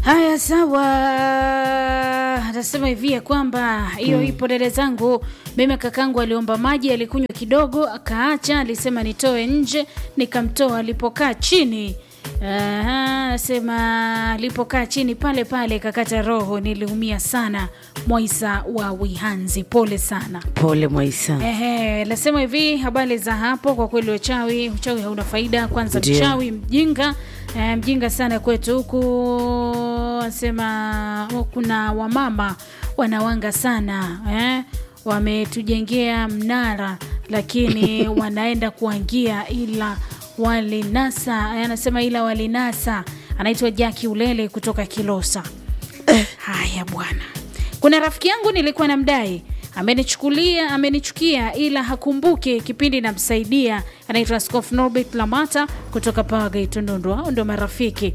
Haya, sawa. Anasema hivi ya kwamba hiyo ipo dada zangu. Mimi kakangu aliomba maji, alikunywa kidogo akaacha, alisema nitoe nje, nikamtoa. Alipokaa chini Aha, anasema alipokaa chini pale pale kakata roho, niliumia sana. Mwaisa wa Wihanzi, pole sana. Pole Mwaisa. Ehe, nasema hivi habari za hapo. Kwa kweli uchawi, uchawi hauna faida. Kwanza Ndio. mchawi mjinga, eh, mjinga sana kwetu huku. Anasema oh, kuna wamama wanawanga sana eh, wametujengea mnara lakini wanaenda kuangia ila walinasa. eh, Anasema ila walinasa. Anaitwa Jaki Ulele kutoka Kilosa. Haya bwana, kuna rafiki yangu nilikuwa namdai amenichukulia amenichukia, ila hakumbuki kipindi namsaidia. Anaitwa Askofu Norbert Lamata kutoka Pawagate Ndondo. Hao ndo marafiki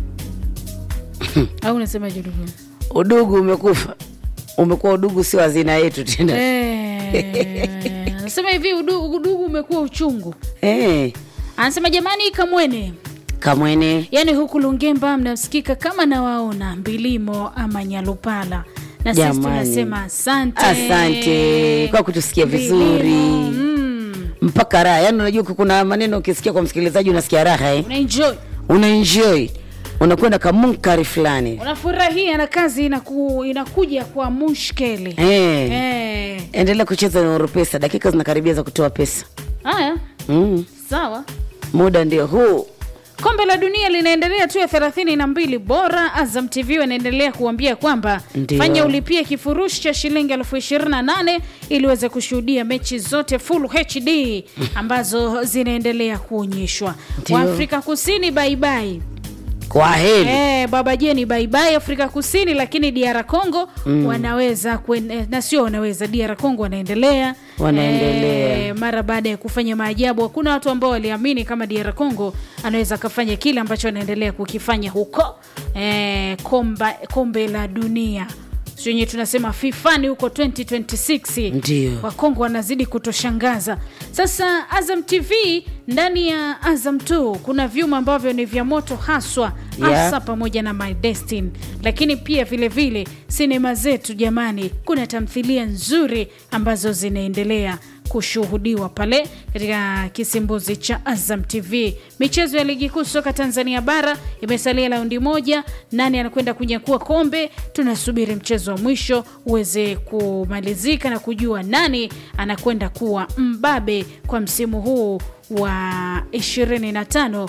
au unasemaje ndugu? Udugu umekufa, umekuwa udugu, sio hazina yetu tena. Eh, Anasema hivi udugu, udugu umekuwa uchungu. Eh, Anasema jamani, kamwene Kamwene yaani huku Lungemba mnasikika kama nawaona Mbilimo ama Nyalupala, na sisi Jamani. tunasema asante, Asante kwa kutusikia vizuri. Mbilimo, mm, mpaka raha. Yani unajua kuna maneno ukisikia kwa msikilizaji unasikia raha eh? unaenjoy Unaenjoy, unakwenda kamunkari fulani unafurahia na kazi inaku, inakuja kwa mushkeli eh. eh. Endelea kucheza na Oropesa, dakika zinakaribia za kutoa pesa Haya, mm. sawa. Muda ndio huu. Kombe la dunia linaendelea tu ya thelathini na mbili bora. Azam TV wanaendelea kuambia kwamba Ndio. fanya ulipie kifurushi cha shilingi elfu ishirini na nane ili uweze kushuhudia mechi zote full HD ambazo zinaendelea kuonyeshwa. Ndio. Waafrika Kusini baibai Kwa heri Eh, baba jeni baibai Afrika Kusini, lakini DR Congo wanaweza kuen, na sio wanaweza, DR Congo wanaendelea Wanaendelea. Eh, mara baada ya kufanya maajabu. Hakuna watu ambao waliamini kama DR Congo anaweza akafanya kile ambacho anaendelea kukifanya huko eh, komba, kombe la dunia wenye tunasema fifani huko 2026 Ndio. Wakongo wanazidi kutoshangaza. Sasa Azam TV ndani ya Azam 2 kuna vyuma ambavyo ni vya moto haswa Yeah. hasa pamoja na My Destiny, lakini pia vile vile sinema zetu jamani, kuna tamthilia nzuri ambazo zinaendelea kushuhudiwa pale katika kisimbuzi cha Azam TV. Michezo ya ligi kuu soka Tanzania bara imesalia raundi moja, nani anakwenda kunyakua kombe? Tunasubiri mchezo wa mwisho uweze kumalizika na kujua nani anakwenda kuwa mbabe kwa msimu huu wa 25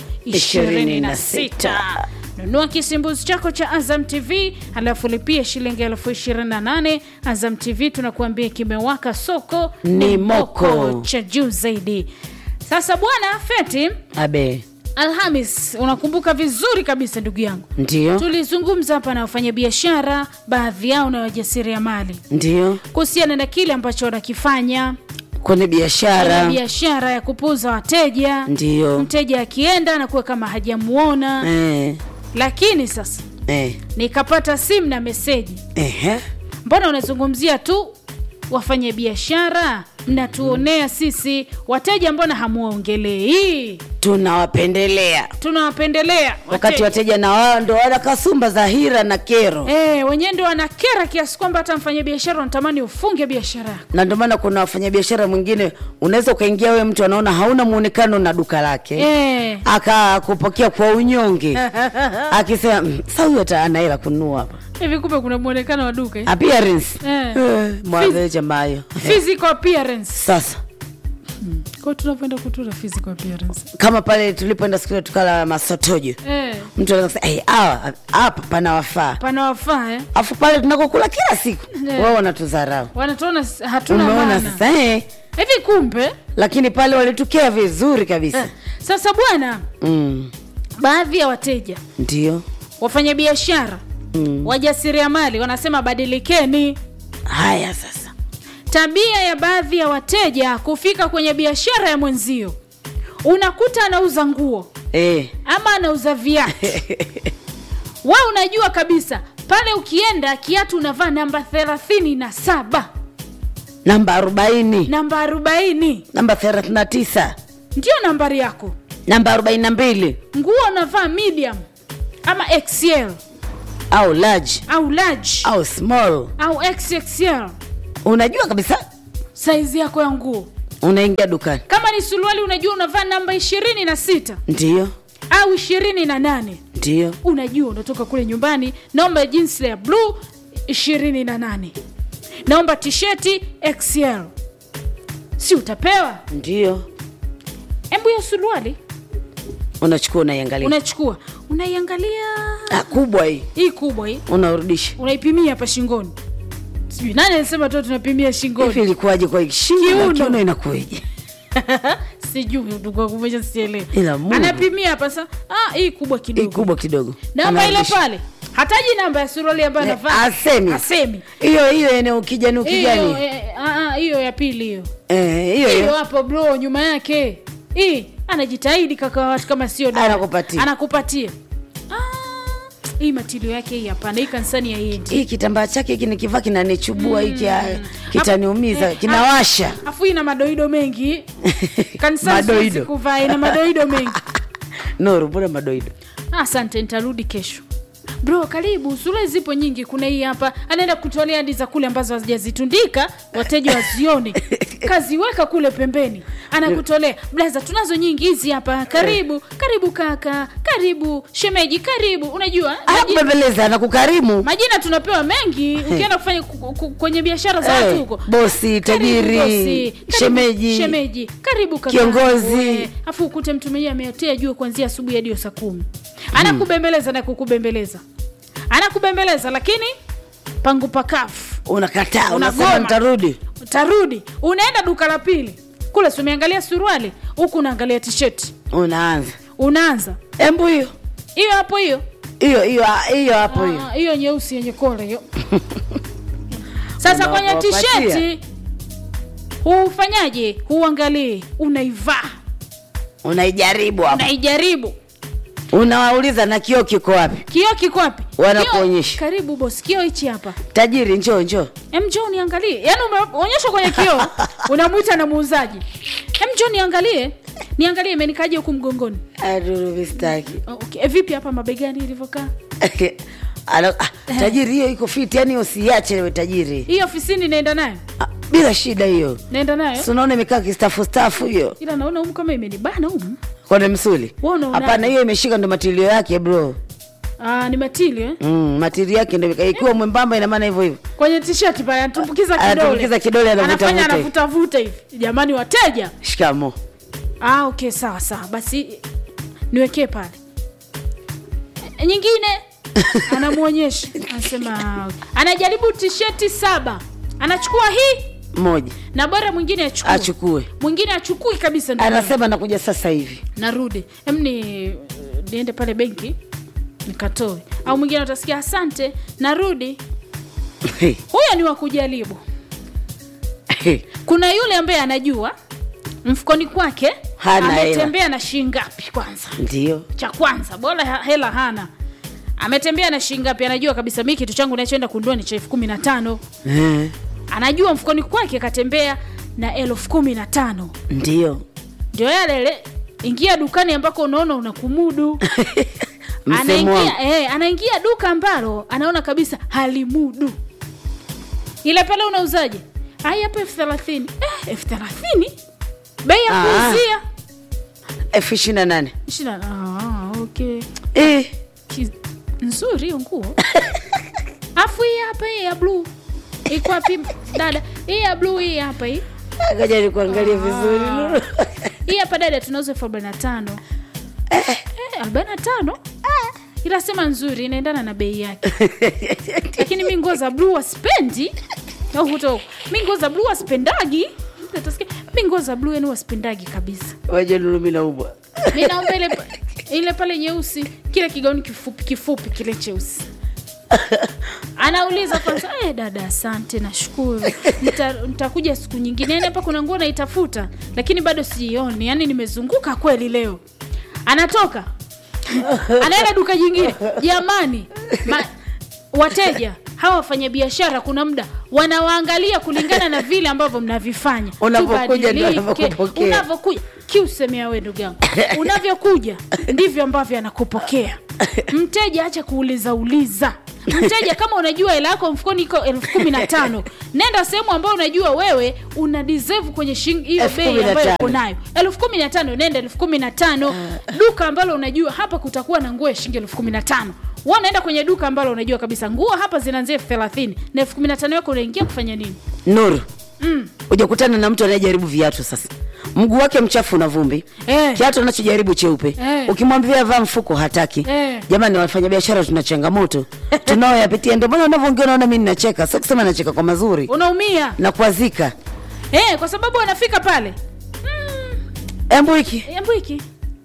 26. Nunua kisimbuzi chako cha Azam TV alafu lipia shilingi elfu ishirini na nane. Azam TV tunakuambia kimewaka, soko Ni moko. cha juu zaidi. Sasa bwana Feti, abe Alhamis, unakumbuka vizuri kabisa ndugu yangu, ndio tulizungumza hapa na wafanyabiashara, baadhi yao na wajasiriamali ndio kuhusiana na kile ambacho wanakifanya kwenye Kuna biashara biashara ya kupuza wateja. ndio Mteja akienda anakuwa kama hajamuona eh, lakini sasa eh, nikapata simu na meseji, ehe. mbona unazungumzia tu wafanye biashara, mnatuonea sisi wateja, mbona hamuongelei? tunawapendelea Tunawapendelea wakati wateja na wao ndo wana kasumba za hira na kero Eh, wenyewe ndio wanakera kiasi kwamba hata mfanya biashara unatamani ufunge biashara yako. na ndio maana kuna wafanyabiashara mwingine unaweza ukaingia wewe mtu anaona hauna muonekano na duka lake Eh. akakupokea kwa unyonge akisema "Mm, sa huyu hata ana hela kununua hapa Hivi kumbe kuna muonekano wa duka eh? appearance Eh. eh, mwaveja mayo Physical appearance. sasa Kwa tunavyoenda kutura physical appearance. kama pale tulipoenda siku ile tukala masotojo Eh, mtu anaweza kusema "Eh, hawa hapa panawafaa panawafaa eh? afu pale tunakokula kila siku Eh. wao wanatudharau Wanatuona s- hatuna umeona maana. sasa eh? Hivi kumbe lakini pale walitukea vizuri kabisa eh, sasa bwana, mm. baadhi ya wateja, ndio wafanyabiashara, mm. wajasiriamali wanasema badilikeni. haya sasa Tabia ya baadhi ya wateja kufika kwenye biashara ya mwenzio, unakuta anauza nguo eh. ama anauza viatu we unajua kabisa pale ukienda kiatu unavaa namba thelathini na saba namba arobaini namba arobaini namba thelathini na tisa ndio nambari yako namba arobaini na mbili nguo unavaa medium ama xl au large au large au small au xxl unajua kabisa saizi yako ya nguo unaingia dukani kama ni suruali unajua unavaa namba ishirini na sita ndio au ishirini na nane ndio unajua unatoka kule nyumbani naomba jinsi ya bluu ishirini na nane naomba tisheti xl si utapewa ndio hebu hiyo suruali unachukua unaiangalia unachukua unaiangalia Ah, kubwa hii hii kubwa hii unarudisha unaipimia hapa shingoni sijui nani alisema tu tunapimia shingoni hivi ilikuwaje kwa shingo na Kiuno. kiuno inakueje sijui ndugu wangu, umesha sielewi Ila Mungu. anapimia hapa sa ah, hii kubwa hii kidogo kubwa kidogo namba ile Anarudisha. pale hataji namba ya suruali ambayo Eh, anavaa asemi. asemi hiyo hiyo eneo kijani hiyo ukijani eh, ah, ah, hiyo ya pili hiyo Eh, hiyo hiyo hiyo hapo bro nyuma yake hii anajitahidi kaka wa watu kama sio dada. Anakupatia. anakupatia ah, hii matilio yake hii hapana hii kanisani ya yendi hii kitambaa chake hiki nikivaa kinanichubua hiki ah, kitaniumiza Eh, kinawasha afu ina madoido mengi kanisani Madoido. siwezi kuvaa ina madoido mengi nuru mbona madoido asante nitarudi kesho bro karibu sura zipo nyingi kuna hii hapa anaenda kutolea hadi za kule ambazo hazijazitundika wateja wazione kaziweka kule pembeni anakutolea blaza tunazo nyingi hizi hapa karibu karibu kaka karibu shemeji karibu unajua majina, anakubembeleza anakukarimu majina tunapewa mengi ukienda kufanya ku- ku- kwenye biashara za Eh, watu huko bosi Karibu tajiri bosi, karibu shemeji shemeji karibu kaka Kiongozi. Eh, afu ukute mtu mwenyewe ameotea jua kuanzia asubuhi hadi saa kumi anakubembeleza na kukubembeleza anakubembeleza lakini pangu pakafu unakataa unasema Unagoma. nitarudi utarudi unaenda duka la pili kule si umeangalia suruali huku unaangalia tisheti unaanza unaanza embu hiyo hiyo hapo hiyo hiyo hiyo ah, hiyo hapo hiyo Ah, hiyo nyeusi yenye kola hiyo sasa kwenye Unawapatia. tisheti hufanyaje huangalii unaivaa unaijaribu hapo unaijaribu unawauliza na kioo kiko wapi kioo kiko wapi Wanakuonyesha. Kioo- karibu bos kioo hichi hapa tajiri njoo njoo em njoo niangalie yaani umeonyeshwa kwenye kioo unamwita na muuzaji em njoo niangalie niangalie imenikaje huku mgongoni aduruvistaki Oh, okay. e, vipi hapa mabegani ilivyokaa Ala- ah, tajiri hiyo iko fiti yani usiache we tajiri hii ofisini naenda nayo Ah, bila shida hiyo naenda nayo Si unaona imekaa kistafu stafu hiyo ila naona humu kama imenibana humu kwenye msuli Wewe unaonaje? hapana hiyo imeshika ndo matilio yake bro Ah, ni matili eh? mm, matili yake ndo imekaa. ikiwa mwembamba ina maana hivyo hivyo kwenye tisheti pale anatumbukiza kidole Anatumbukiza kidole, anavuta anafanya vuta hivi. anavutavuta hivi jamani wateja shikamo ah, okay sawa sawa basi niwekee pale E, nyingine anamwonyesha anasema ah, okay. anajaribu tisheti saba anachukua hii moja na bora mwingine achukue achukue mwingine achukui kabisa ndio anasema nakuja sasa hivi narudi em ni niende pale benki nikatoe au mwingine utasikia asante narudi huyo ni wa kujaribu kuna yule ambaye anajua mfukoni kwake Hana hela. ametembea na shilingi ngapi kwanza ndio cha kwanza bora ha- hela hana ametembea na shilingi ngapi anajua kabisa mi kitu changu nachoenda kundua ni cha elfu kumi na tano Eh, anajua mfukoni kwake katembea na elfu kumi na tano ndio ndio yalele ingia dukani ambako unaona unakumudu msemo wangu anaingia, eh, anaingia duka ambalo anaona kabisa halimudu ile pale unauzaje ai hapa elfu thelathini eh, elfu thelathini bei ya Ah. kuuzia elfu ishirini na nane Ishina- ah, okay. Eh, Ki- nzuri hiyo nguo afu hii hapa hii ya bluu iko wapi dada hii ya bluu hii hapa hii ngoja nikuangalie vizuri Nuru. hii hapa dada tunauza elfu arobaini na tano Eh, arobaini na tano ila sema nzuri inaendana na bei yake lakini mi nguo za bluu waspendi au huto mi nguo za bluu waspendagi Mtu atasikia, mi nguo za bluu yani waspendagi kabisa waje Nuru, mimi naumwa mi naomba ile, pa- ile pale nyeusi kile kigauni kifupi kifupi kile cheusi anauliza kwanza eh, dada asante nashukuru Nita- nitakuja siku nyingine yani hapa kuna nguo naitafuta lakini bado siioni yani nimezunguka kweli leo anatoka anaenda duka jingine jamani ma, wateja hawa wafanyabiashara kuna muda wanawaangalia kulingana na vile ambavyo mnavifanya Unavyokuja ndio Tubadilike. wanavyokupokea. unavyokuja kiusemea we ndugu yangu unavyokuja ndivyo ambavyo anakupokea mteja acha kuuliza uliza mteja kama unajua hela yako mfukoni iko elfu kumi na tano nenda sehemu ambayo unajua wewe una deserve kwenye shing- hiyo Elfu bei kumi na ambayo tano. uko nayo elfu kumi na tano nenda elfu kumi na tano duka ambalo unajua hapa kutakuwa na nguo ya shilingi elfu kumi na tano wa unaenda kwenye duka ambalo unajua kabisa nguo hapa zinaanzia elfu thelathini na elfu kumi na tano yako unaingia kufanya nini nuru ujakutana na mtu anayejaribu viatu sasa mguu wake mchafu na vumbi Eh. kiatu anachojaribu cheupe Eh. ukimwambia vaa mfuko hataki Eh. jamani wafanyabiashara tuna changamoto tunaoyapitia ndio maana unavyoongea unaona mi ninacheka sio kusema nacheka kwa mazuri unaumia na kuazika eh, kwa sababu anafika pale embu hiki embu hiki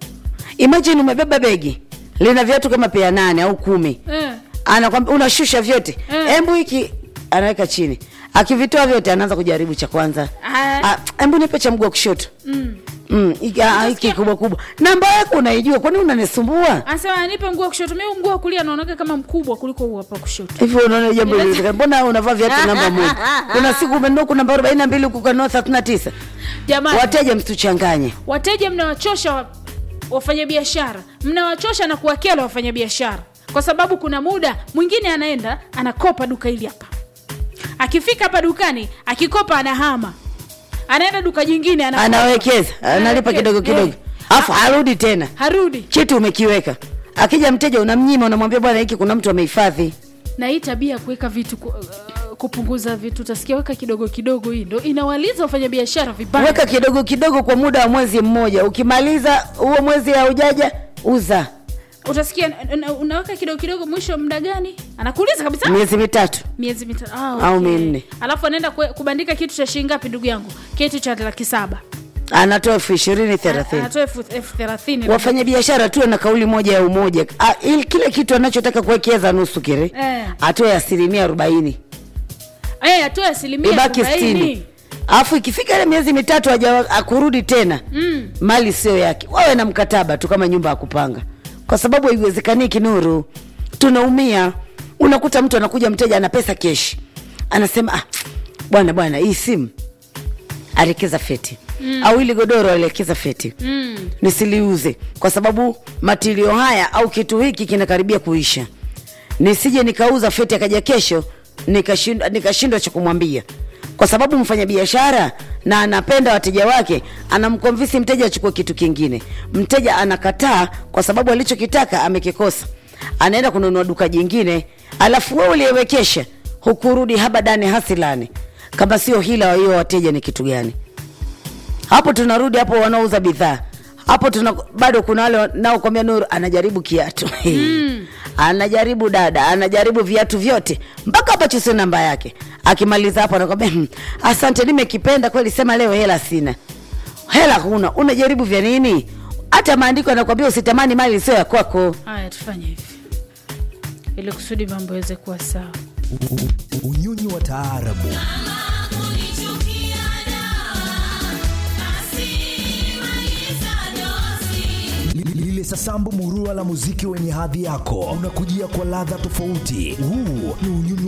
imagine umebeba begi lina viatu kama pea nane au kumi eh. anakwambia unashusha vyote Eh. embu hiki anaweka chini akivitoa vyote anaanza kujaribu cha kwanza Ah. Ah, embu nipe cha mguu wa kushoto mm. Mm, hiki- ah, hiki kubwa kubwa namba yako unaijua kwani unanisumbua anasema nipe nguo wa kushoto mi nguo wa kulia naonaga kama mkubwa kuliko huu hapa kushoto hivyo unaona jambo liwezekana mbona unavaa viatu namba moja kuna siku umenunua kuna namba arobaini na mbili kukanua thelathini na tisa jamani wateja msituchanganye wateja mnawachosha wa, wafanyabiashara mnawachosha na kuwakela wafanyabiashara kwa sababu kuna muda mwingine anaenda anakopa duka hili hapa akifika hapa dukani akikopa anahama anaenda duka jingine anakopa. anawekeza analipa Anawekeza, kidogo kidogo eh. alafu harudi tena harudi kitu umekiweka akija mteja unamnyima unamwambia bwana hiki kuna mtu amehifadhi na hii tabia ya kuweka vitu ku, uh, kupunguza vitu utasikia weka kidogo kidogo hii ndo inawaliza wafanyabiashara vibaya weka kidogo kidogo kwa muda wa mwezi mmoja ukimaliza huo mwezi haujaja uza utasikia una- unaweka kidogo kidogo mwisho wa muda gani anakuuliza kabisa miezi mitatu miezi mitatu ah, Au minne. alafu anaenda kwe- kubandika kitu cha shilingi ngapi ndugu yangu kitu cha laki saba anatoa elfu ishirini thelathini anatoa elfu elfu thelathini wafanyabiashara tuwe na kauli moja ya umoja Ah, ili kile kitu anachotaka kuwekeza nusu kile Eh. atoe asilimia arobaini Eh, atoe asilimia ibaki arobaini. sitini alafu ikifika ile miezi mitatu haja akurudi tena Mm. mali sio yake wawe na mkataba tu kama nyumba ya kupanga kwa sababu haiwezekani kinuru tunaumia unakuta mtu anakuja mteja ana pesa keshi anasema ah, bwana bwana hii simu alekeza feti mm. au ili godoro alekeza feti Mm. nisiliuze kwa sababu matilio haya au kitu hiki kinakaribia kuisha nisije nikauza feti akaja kesho nikashindwa nikashindwa cha kumwambia kwa sababu mfanyabiashara na anapenda wateja wake anamkomvisi mteja achukue kitu kingine mteja anakataa kwa sababu alichokitaka amekikosa anaenda kununua duka jingine alafu wewe uliyewekesha hukurudi habadani hasilani kama sio hila wa hiyo wateja ni kitu gani hapo tunarudi hapo wanaouza bidhaa hapo tuna bado kuna wale naokwambia nuru anajaribu kiatu mm. anajaribu dada anajaribu viatu vyote mpaka hapa chusio namba yake akimaliza hapo anakwambia "Hmm, asante nimekipenda kweli sema leo hela sina hela huna unajaribu vya nini hata maandiko anakwambia usitamani mali sio ya kwako haya tufanye hivi ili kusudi mambo yaweze kuwa sawa unyonyi wa taarabu Li- lile sasambu murua la muziki wenye hadhi yako unakujia kwa ladha tofauti huu ni unyonyi